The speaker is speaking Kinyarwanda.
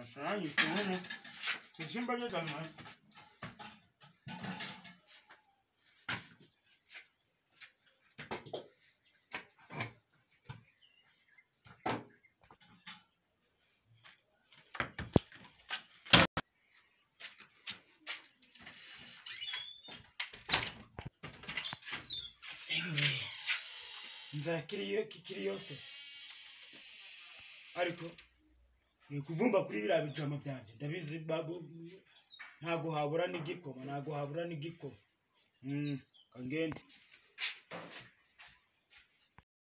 Aşağı gitti oğlum. Sesin böyle gelmez. nzakiriyo kikiri yose ariko ni ukuvumba kuri biriya bijama byanjye ndabizi babu ntago habura n'igikoma ntago habura n'igikoma Mm, kangende